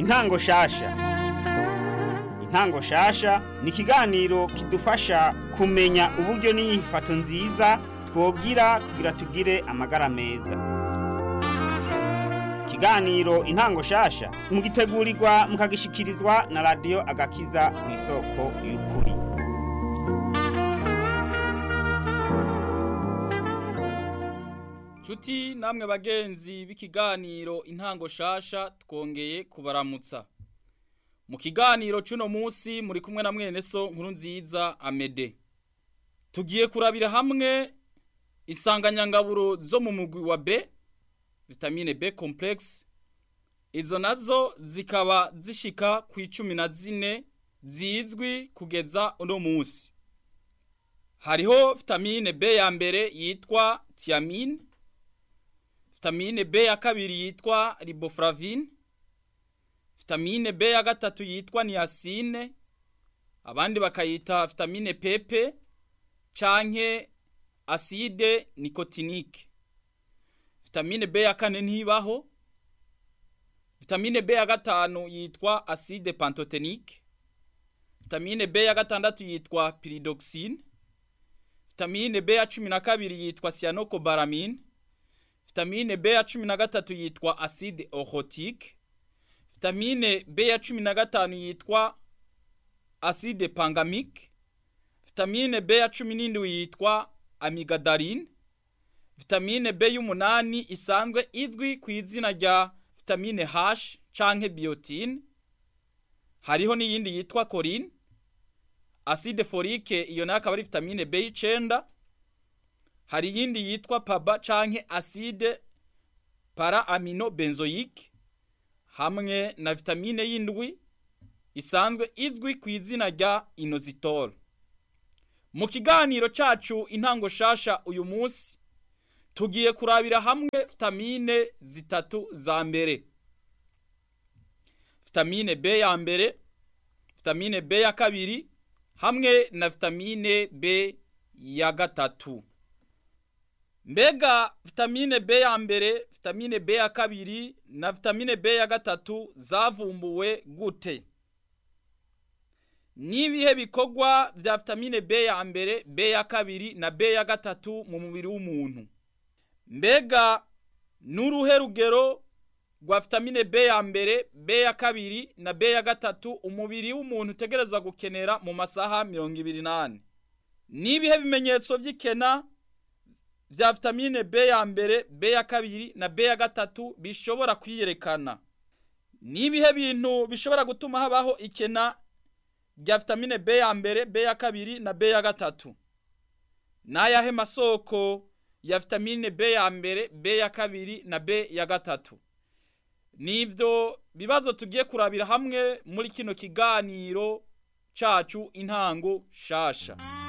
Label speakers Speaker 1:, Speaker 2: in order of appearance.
Speaker 1: intango shasha intango shasha ni ikiganiro kidufasha kumenya uburyo n'inyifato nziza twogira kugira tugire amagara meza ikiganiro intango shasha mugitegurirwa mukagishikirizwa na radiyo agakiza ku isoko y'ukuri
Speaker 2: Chuti namwe bagenzi b'ikiganiro intango shasha twongeye kubaramutsa. Mu kiganiro cuno musi muri kumwe na mwene so nkuru nziza Amede. Tugiye kurabira hamwe isanganyangaburo zo mu mugwi wa B, vitamine B complex. Izo nazo zikaba zishika ku icumi na zine zizwi kugeza uno musi. Hariho vitamine B ya mbere yitwa thiamine, vitamine B ya kabiri yitwa riboflavine, vitamine B ya gatatu yitwa niacine, abandi bakayita vitamine PP canke acide nicotinique. Vitamine B ya kane ntibaho. Vitamine B ya gatanu yitwa acide pantotenique. Vitamine B ya gatandatu yitwa pyridoxine. Vitamine B ya cumi na kabiri yitwa cyanocobalamin. Vitamine B ya cumi na gatatu yitwa acide oxotique. Vitamine B ya cumi na gatanu yitwa acide pangamique. Vitamine B ya cumi n'indwi yitwa amigadaline. Vitamine B y'umunani isanzwe izwi ku izina rya vitamine H canke biotine. Hariho n'iyindi yitwa choline. Acide folique iyo nayo akaba ari vitamine B y'icenda. Hari iyindi yitwa PABA canke acide para amino benzoique hamwe na vitamine y'indwi isanzwe izwi ku izina rya inositol. Mu kiganiro cacu intango shasha uyu munsi tugiye kurabira hamwe vitamine zitatu za mbere. Vitamine B ya mbere, vitamine B ya kabiri hamwe na vitamine B ya gatatu. Mbega vitamine B ya mbere, vitamine B ya kabiri na vitamine B ya gatatu zavumbuwe gute? Nibihe bikorwa vya vitamine B ya mbere, B ya kabiri na B ya gatatu mu mubiri w'umuntu? Mbega nuruhe rugero rwa vitamine B ya mbere, B ya kabiri na B ya gatatu umubiri w'umuntu utegerezwa gukenera mu masaha mirongo ibiri n'ane? Nibihe bimenyetso vy'ikena vya vitamine B ya mbere, B ya kabiri na B ya gatatu bishobora kwiyerekana? Nibihe bintu bishobora gutuma habaho ikena rya vitamine B ya mbere, B ya kabiri na B ya gatatu? Nayahe masoko ya vitamine B ya mbere, B ya kabiri na B ya gatatu? Nivyo bibazo tugiye kurabira hamwe muri kino kiganiro cacu intango shasha.